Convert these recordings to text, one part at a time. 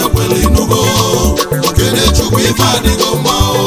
ekwele inugo okene chukwu ife adịgo mma o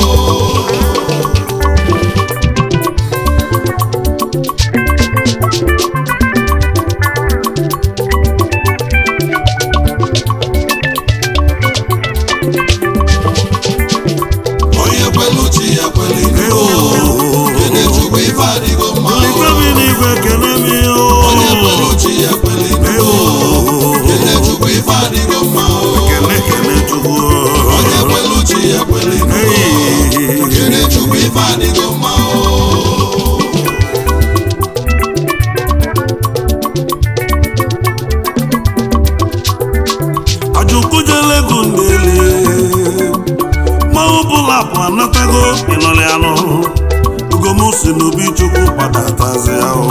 onye kwelu chi ekwele inugo okene chukwu ife adịgo mma o Olise bi n'igwe kene m onye o kwelu chi ekwele inugo okene chukwu ife adịgo mma o kene kene chukwu onye kwelu chi ekwele inugo okene chukwu ife adịgo mma o ajukwujelego ndele mmanwụ bụla bụ anatago ịnọrị anụ ugomusi n'obi chukwu gbadatazi ahụ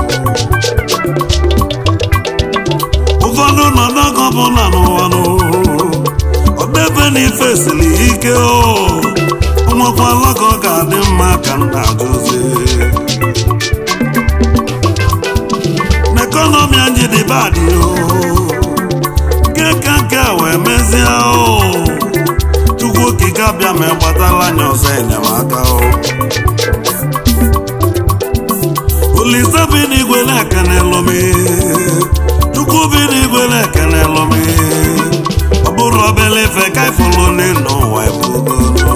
ụfọdụ nọ n'ogo bụ na n'ụwanụ ọdebe na ife siri ike o ụmụkwala ka ọ ga-adị mma ka nna ajụzi n'ekọnọmi anyị dị badị o nke ka nke a wee mezie o chukwu okike abịa ma gbatala anya ọzọ enyemaka o olise bi n'igwe na-ekene lomi chukwu bi n'igwe na-ekene lomi ọ bụrụ obele ife ka ifulu n'ụwa ebugono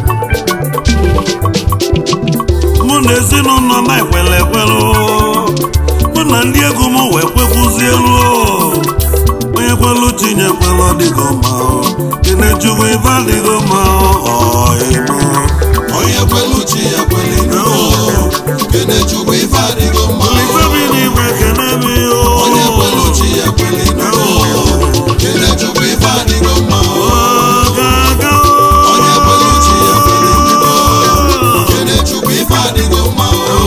mụ na ezinụlọ m ekwele ekwelu mụ na ndị egwu m wee kwekwuzie elu onye kwelu tinye kwelu ọdịgo ma kene chukwu ife adịgo ma ọịbụ onye kwelu chi ekwele inugo okene chukwu ife adịgo mma o olise bi n'igwe kene m onye kwelu chi ekwele inugo okene chukwu ife adịgo mma o gaga onye kwelu chi ekwele inugo okene chukwu ife adịgo mma o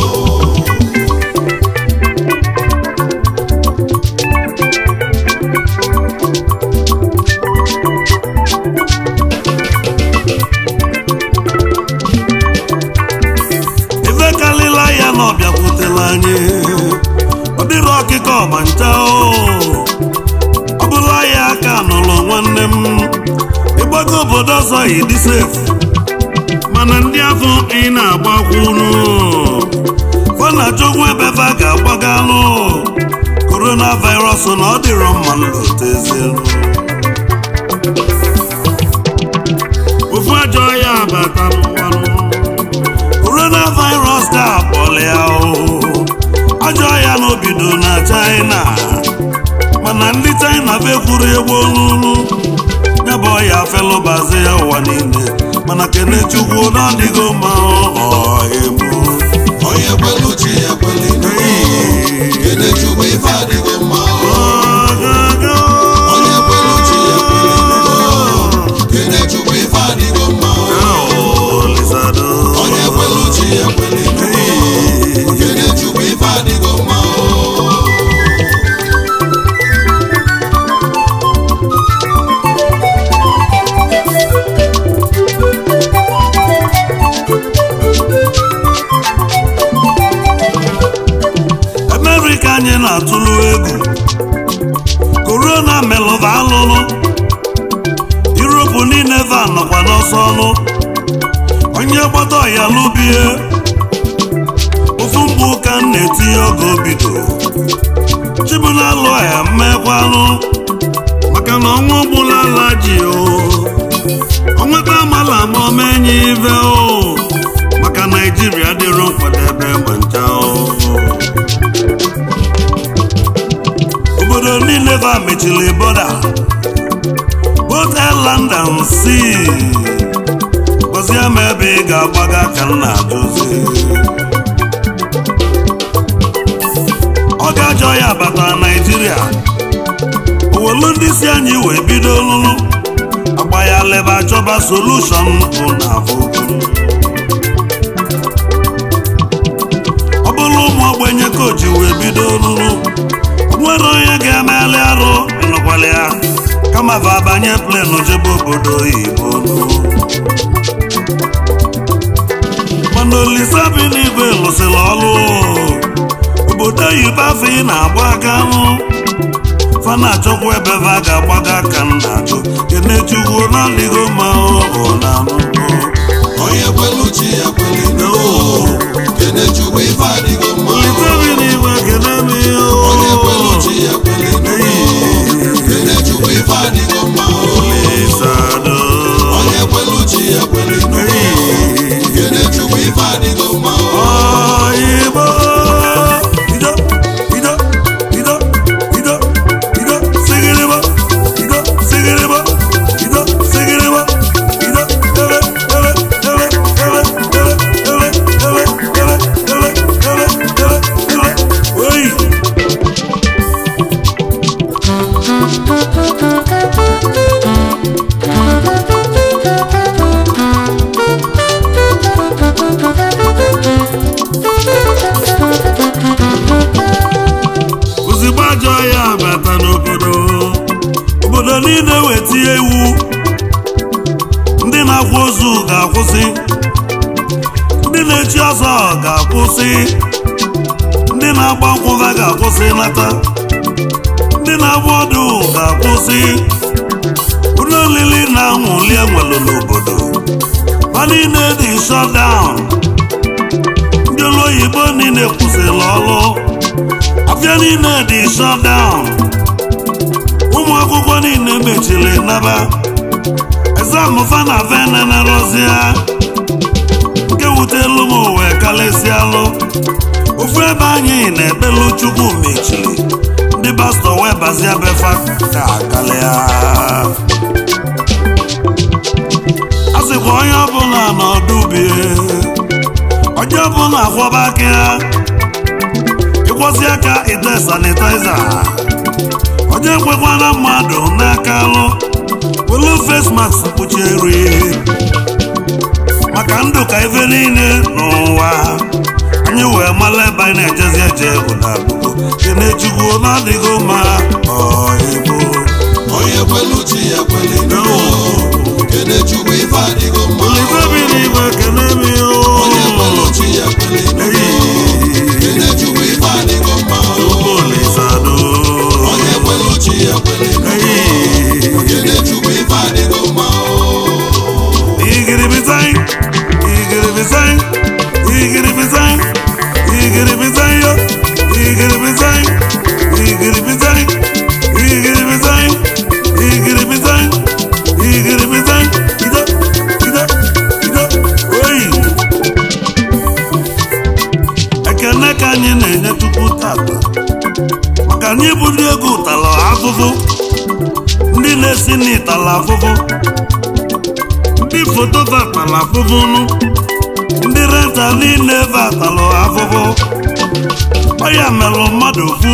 ife kalila ya na ọbịakwutela anyị ọ dịrị ọkịka ọma ncha o ọ bụla ya aka nụrụ nwanne m ịgbago obodo ọzọ ịdị sefu mana ndị afọ ị na-agbakwunu fana chukwu ebefe ga-agbagalụ korona virus na ọ dịrọ mma nlotezielu ofu ajọ ya abata n'ụwanụ coronavirus ga-akpọlị ya o ajọ ya n'obido na china mana ndị china fekwuru egwu olulu ya bụ ọya felụbazi ya ụwa niile mana kene chukwu na ọdịgo mma ọhịbụ onye kwelu chi ekwele inugo okene chukwu ife adịgo mma o onye kwelu chi ekwele inugo okene chukwu ife adịgo mma o onye kwelu chi ekwele inugo okene chukwu ife adịgo mma o amerịka anyị na-atụlụ egwu korona melụva alụlụ yuropu niile va nọkwa n'ọsọ ọnụ onye gbata ọya lụbie ofu mgbe ụka m na-etinye oge obido chibunalụ ya mmekwanụ maka na ọnwa ogbula ala ji o onweta amala ma omenye ive o maka naijiria dịrọ nkwadebe ma ncha o obodo niile va mechiri bọda both airland and sea gọzie ma ebe ị ga-agbaga ka m na-ajụzi ọ ga-ajọ ya bata naijiria owelu ndị si anyị wee bido lụrụ agba ya leba chọba solushon bụ na afọgo ọ bụrụ ụmụ ogbenye kochi wee bido lụrụ nwere onye ga-emeli arụ ịnụkwala ya kama va abanye plen jebe obodo oyibo mana olise bi n'igwe lụsịrị ọlụ obodo oyibo afọ ị na-agba aka nụ fa na-achọkwa ebe fa ga-agbaga aka m na-ajụ kenechukwu na-adịghị mma ọ na anụgo onye kwelu chi ya kweli n'ụwa kene chukwu ife adịgo mma litebi n'igwe kene m onye kwelu chi ya kweli n'ụwa kene chukwu ife adịgo mma isado onye kwelu chi ya kweli n'ụwa kene chukwu ife adịgo mma Igbo ido ido ido ido ido sigiribo ido sigiribo ido sigiribo ido ele ele ele ele ele ele ele ele ele ele ele ele oyi ozugbo ajọ ya bata n'obodo obodo niile wetie iwu ndị na-akwa ozu ga-akwụsị ndị na-echi ọzọ ga-akwụsị ndị na-agba nkwụva ga-akwụsị nata ndị na-agba ọdụ ga-akwụsị ụlọ olili na nwụli enwelu n'obodo ma niile dị shutdown ndị ụlọ oyibo niile kwụsịrị ọrụ afịa niile dị shutdown ụmụ akwụkwọ niile mechiri naba exam fana venenarozia nke wutelu m wee kalịsịalụ ofu ebe anyị na-ekpelu chukwu mechiri ndị pastọ wee bazia befa ka kalịa a sịkwa onye ọbụla n'ọdụ ubie onye ọbụla akwọba aka ya ịkwọsi aka ite sanitaiza onye kwekwana mmadụ n'aka alụ welu face mask kpuchie eri maka ndụ ka ife niile n'ụwa anyị wee mala ebe anyị na-ejezi eje bụ na agbụgbọ kenechukwu na-adịghị mma ọigbo onye kwelu chi ya kweli n'ụwa kene chukwu ife adịgo mma olivebiri igwe kene mi onye kwelu chi ya kweli n'ụwa kene chukwu ife adịgo mma olisado onye kwelu chi ya kweli n'ụwa kene chukwu ife adịgo mma igiribizai igiribizai igiribizai igiribizai yo igiribizai igiribizai igiribizai igiribizai igiribizai ido ido ido oyi ekene ka anyị na-enye tupu tata maka anyị bụ ndị ego ụtala afụfụ ndị na-esi n'ịtala afụfụ ndị foto vatala afụfụnụ ndị renta niile vatalụ afụfụ ọya melụ mmadụ fu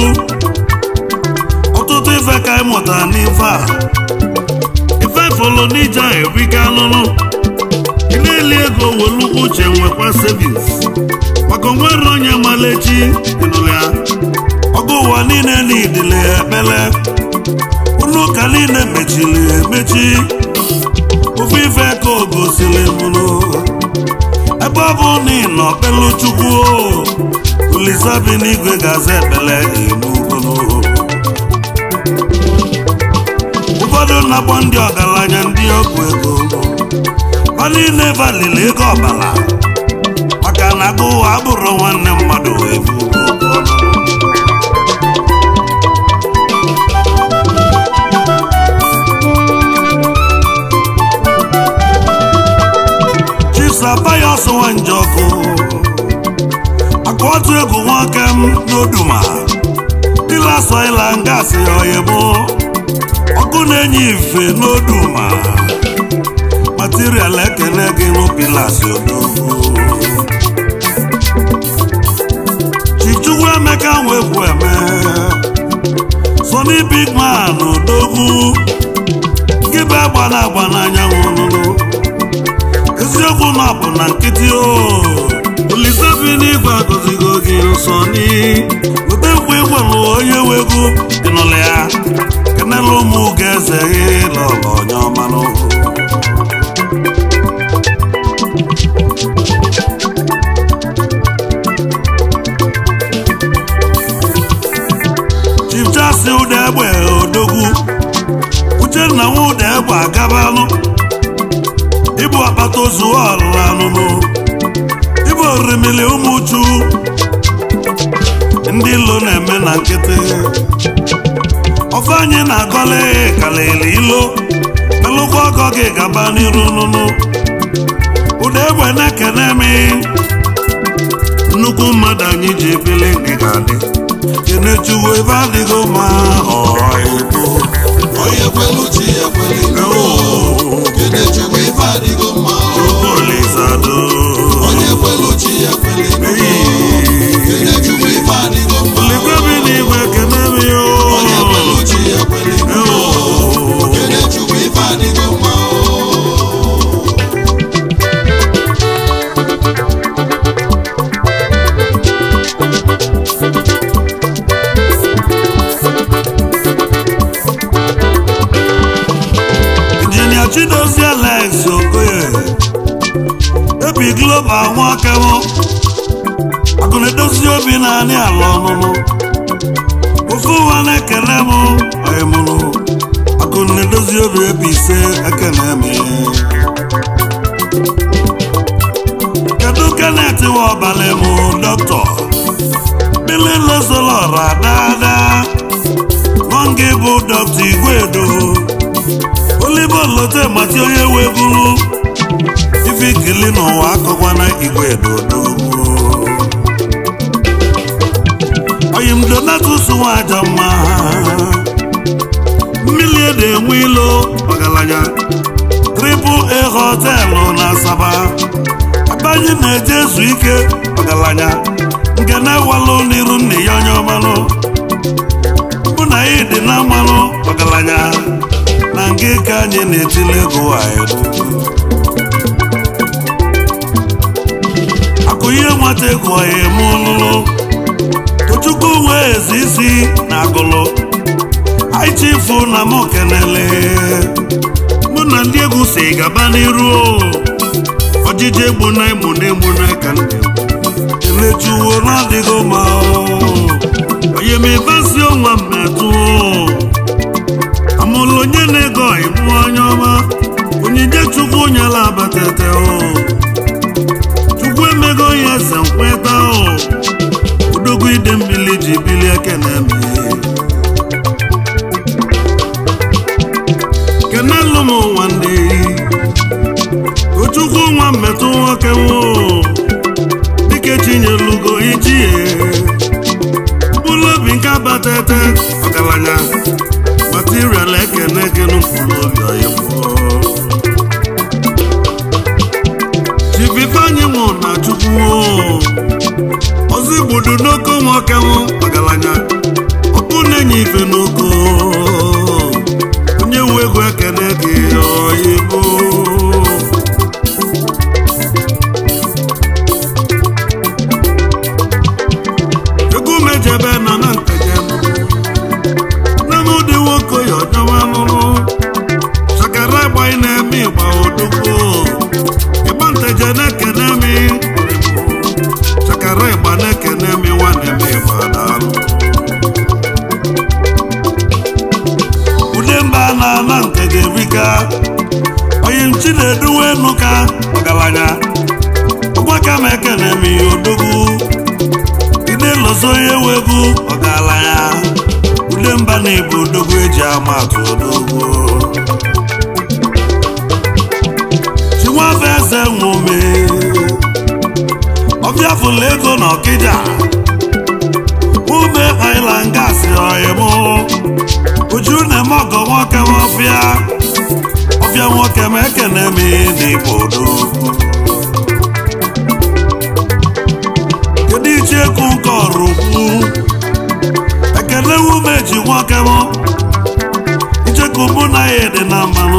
ọtụtụ ife ka anyị mụtara n'ife a ife fọlụ n'ije a erika alụlụ ị na-eli ego welu uche nwekwa sevins maka onwere onye malechi ịnụrụ ya ọgụ ụwa niile n'idile ekpele ụlọ ụka niile mechiri emechi ofu ife ka o gosiri mụrụ ebe ọ bụ na ị nọ kpelu chukwu olisa bi n'igwe ga-aza ekpele n'ugolo ụfọdụ na-akpọ ndị ọgaranya ndị ọgwụ ego ha niile valili ego ọbara maka na agụ ụwa abụrụ nwanne mmadụ ebu chifsapayos nwanjọkụ aka otu egwu nwoke m n'oduma ịlasọila ngasị oyibo ọkụ na-enye ife n'oduma material ekene gị n'opilas odogwu chichukwu emeka nwekwu eme sony big man odogwu gị bụ agba na agba n'anyanwụ nụnụ eziokwu na ọ bụ na nkịtị o olise bi n'igwe agọzigo gị nsọ ni weta nkwa ịgwalụ onye wegwu ịnụlụ ya kenela ụmụ ga eze gị lọlọ onye ọmanụ chief jasi ụda egbe ozu ọrụ anụnụ ibe orimili ụmụ uchu ndị ilo na-eme na nkịtị ofe anyị na-agọle kalili ilo melụkwa ọgọ gị gaba n'iru nụnụ ụda egbe na-ekene mi nnukwu mmadụ anyị ji ebili ndị ga-adị kenechuwu ebe adịghị ma ọhịbụ onye kwelu chi ya kweli kenechukwu ife adịgo mma Olizado onye kwelu chi ya kweli kenechukwu ife adịgo mma Oligwe bi n'igwe kene mi onye o kwelu chi ya kweli kenechukwu ife adịgo mma Injinia Chidozie Alex Okoye Ebi Global Nwakemo Akụna-edozi obi naanị ala ọnụnụ Ofu ụwa na-ekele m ọyịmụnụ Akụna-edozi obi ebi ise ekene m Kedu Kenneth nwa ọbalị m dọkịta Bili Lozolora daadaa Nwange bụ dọkịta Igwedo olive olote mati onye weburu ife ikili n'ụwa akọkwana igwe dodo oyim donatus nwaja mma mmiri ede enwe ilo ọgaranya triple a họtelụ na asaba abanye na-eje ezu ike ọgaranya nke na-ewalụ n'iru nne ya onye ọmalụ bụ na ya dị na mmanụ ọgaranya na nke ka anyị na-etile ego anyị akụ ihe nwata ego anyị eme ọlụlụ tochukwu wee ezi isi na agụlụ anyị chifu na m kenele mụ na ndị egwu si gaba n'iru o. ọjịji egbu na egbu na egbu na ka ndị elechuwo na-adịghị ma onye m ebesi ọnwa mmetụ amụlụ onye na-ego ịmụ onye ọma onyinye chukwu nyela abatete o chukwu emego ya eze nkweta o odogwu ide mmiri ji bili ekene me kenelu m nwanne tochukwu nwa mmetụ nwoke nwo dike chinyelugo ichie mkpụrụ obi nke abatete ọgaranya material ekene gị n'ụkpụrụ obi ọyịbụ chififeanyị nwụ na chukwu ọzọ igbudu n'oko nwoke nwụ ọgaranya ọkụ na-enye ife n'oko onye wu egwu ekene gị ọyịbụ egwu mejebe na na ntejem Nnamdị nwoke ya ọjọwa lụrụ chakara agbaghị na-eme ịgba odogwu ịgba nteje na-ekene mi chakara ịgba na-ekene mi nwa na-eme ịgba daalụ ude mba na ana nteje erika onye nchi na-eduwe nuka ọgaranya ụgbaka m ekene mi odogwu ide lọzọ onye wegwu ọgaranya ude mba na-ebu odogwu eji ama atụ odogwu chinwafe eze nwome ọbịa fụlụ ego na ọkịja ume island gas ọyịmụ uju na-eme ọgọ nwoke m ọfịa ọfịa nwoke m ekene m n'igbo odogwu kedu iche ekwu nke ọrụ ukwu ekele wume ji nwoke m icheku mụ na ya dị na mmanụ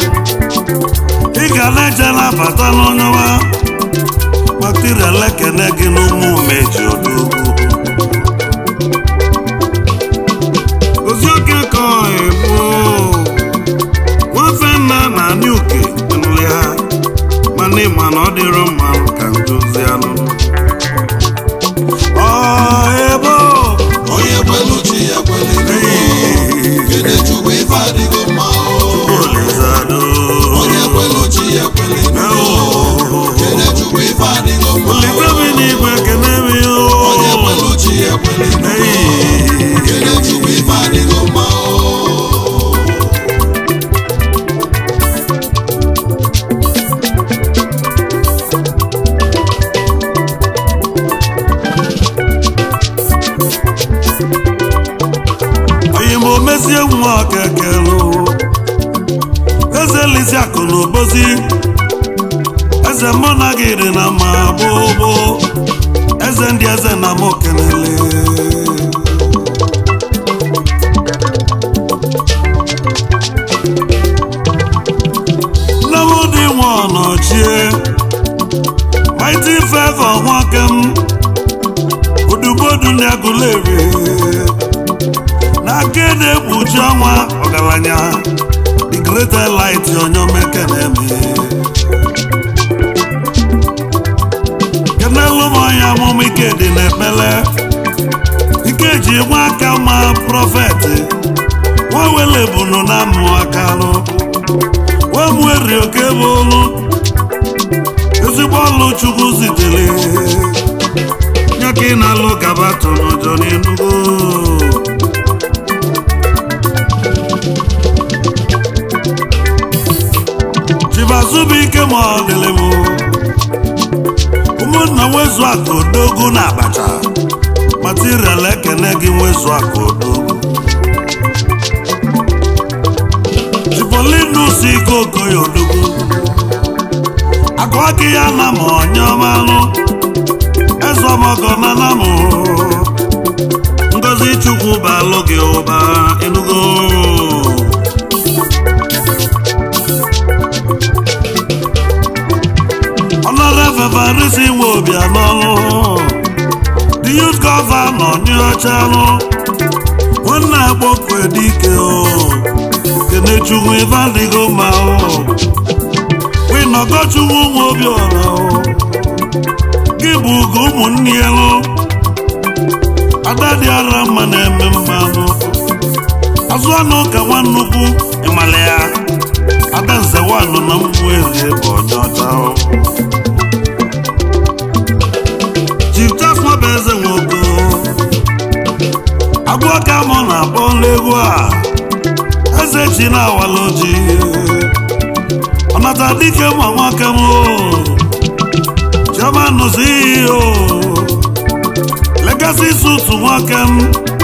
ị ga na-eje na-abata n'ọnyawa material ekene gị n'ụmụ umeji odogwu ozi oke ka egbu nwafe nna na anị uke nụlị ha ekweli Hey. kene chukwu ife adịgo mma o onye ma omezie nwa okekelu eze lisi akụ na obozi eze mụ na gị dị na ma gbogbo eze ndị eze na m kenele nne m dị nwa ọnọchie mighty favor nwoke m udubodu ndị agụleri n'aka na-ekpuchi ọnwa ọgaranya the greater light onyomeke na-eme kenelu m onye amụma ike dị n'ekpele ike ji nwa aka ma prọfet nwa wele bunu na amụ aka nụ nwa mweri oke bụ olu ezigbo ọlụ chukwu zitere nye ka ị na-alụ gaba tụnụjọ n'enugo chibazubike ma ọ dịlị m ụmụnna nwezu akụ odogwu na abacha material ekene gị nwezu akụ odogwu chipolinus ike okoye odogwu akụ aka ya na ma onye ọmalụ eze ọmọgọ na na mụ ngozi chukwu balụ gị ụba enugo Honorable Farisi nwe obi anọlụ the youth governor nye ọchalụ nwanne agbọkwe dike o kenechukwu ife adịgo mma o winọgọchukwu nwe obi ọra o gị bụ ugo ụmụnne ya lụ ada dị ara mma na-eme mmanụ azụ anụ ka nwa nnukwu ịmala ya ada nze nwanụ na mmụ eze bụ onye ọcha o Chief Charles Nwabeze nwoke agwọ ka mụ na-akpọ egwu a eze chi na-awala oji ọnata dike ma nwoke m chioma nụzi ihe o legacy sutu nwoke m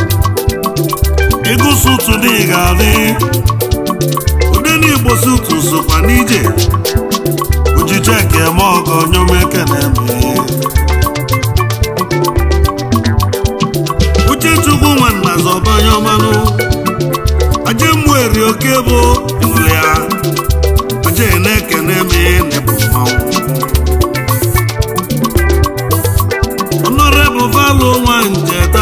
ịgụ sutu dị ga-adị ude n'igbo sutu sokwa n'ije ojije eke eme ọgọ nyomeke na-eme uchechukwu nwanna zọbanye ọmanụ aje mmụeri oke bụ ịnụrụ ya aje na-ekene me nepụ mmanwụ ọnọrebụ valụ nwa njeta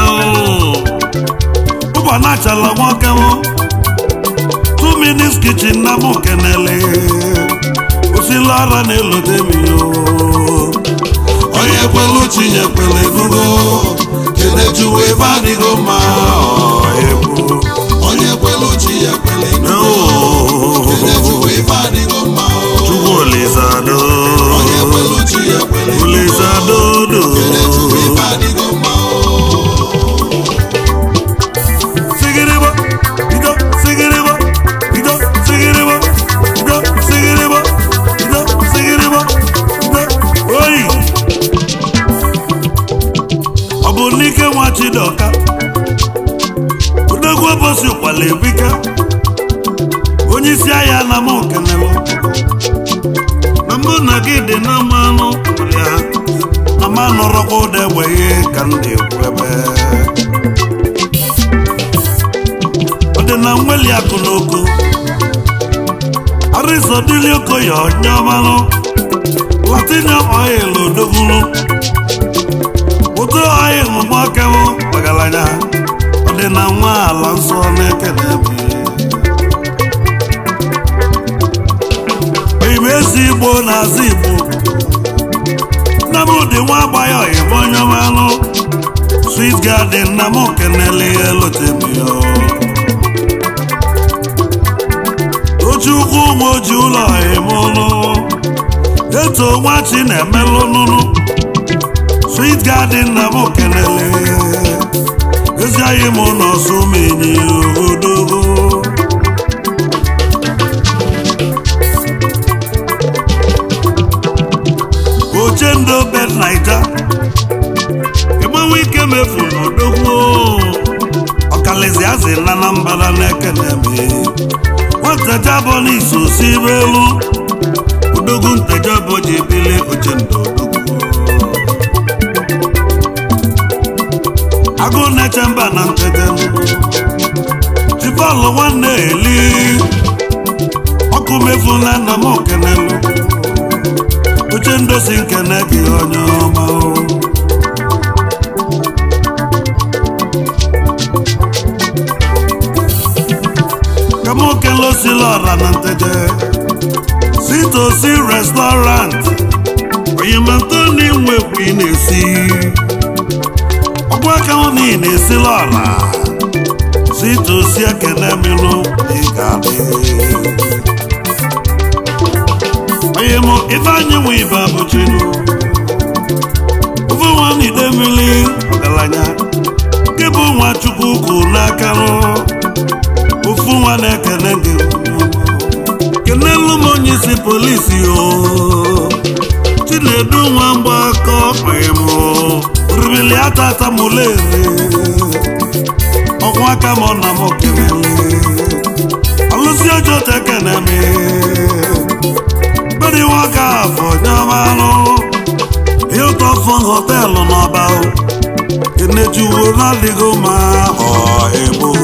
ụbọ na-achala nwoke m two minutes kitchen na mụ kenele osila ara na-elote m yo onye kwelu chinye kwele nugo kene chukwu ife adịgo mma egwu onye kwelu chi ya kwele nugo kene chukwu ife adịgo mma chukwu olizado onye kwelu chi ya kwele nugo olizadodo kene chukwu ife adịgo mma sigiribo ido sigiribo ido sigiribo ido sigiribo ido sigiribo ido oyi ọ bụ n'ike nwa chidoka odogwu bosi kwala ebika onye isi ahịa na m kenelu na mbụ na gị dị na mmanụ ya na ma nọrọkwa ụda egbeghị ka m na-ekwu ebe ọ dị na nweli akụ n'oko arizodili okoye onye ọmalụ latinium oil odogwulu ụtọ oil mgbakewụ ọgaranya ọ dị na nwa ala nsọ na-ekele ebe oyime ezi igbo na-azụ igbo nna m dị nwa agbaghị oyibo onye ọmalụ sweet garden na m kenele elotemio Tochukwu ụmụ oji ụlọ emụlụ eto nwachi na-emelụ nụnụ sweet garden na m kenele anyị mụ n'ọsụ menyi odogo ochendo bed naija ịgbanwe ike mefu n'odogwu ọkalizi azị na anambra na-ekene me nwatejabọ n'iso si elu odogwu ntejabọ ji bili ochendo odogwu agụ na-eche mba na ntete jibọọlụ nwanne eli ọkụ mefu na nna m okenelu uche ndosi nkene gị onye ọma o. ka m okele osila ọra na nteje sitosi restaurant oyimantoni nwekwu ị na-esi ọgwụ aka hụ na ị na-esila ọra sitosi ekene milụ ị ga-adị onye mụ ife anyị nwe ibe abụchinu ofe nwa n'ide mmiri ọgaranya nke bụ nwa chukwu kwu n'aka rụ ofu nwa na-ekene gị kenelu m onye isi polisi o chinedu nwa mgbakọ kpem rubili atata mulere ọgwụ aka m na m kenele alụsi ọjọọ tekene me bẹ́ẹ̀ni wọ́n ká àfọ̀nyámánú hilton fún hòtẹ́ẹ̀lì n'ọba o enejuwo ládìgó máa ọ̀ èbó.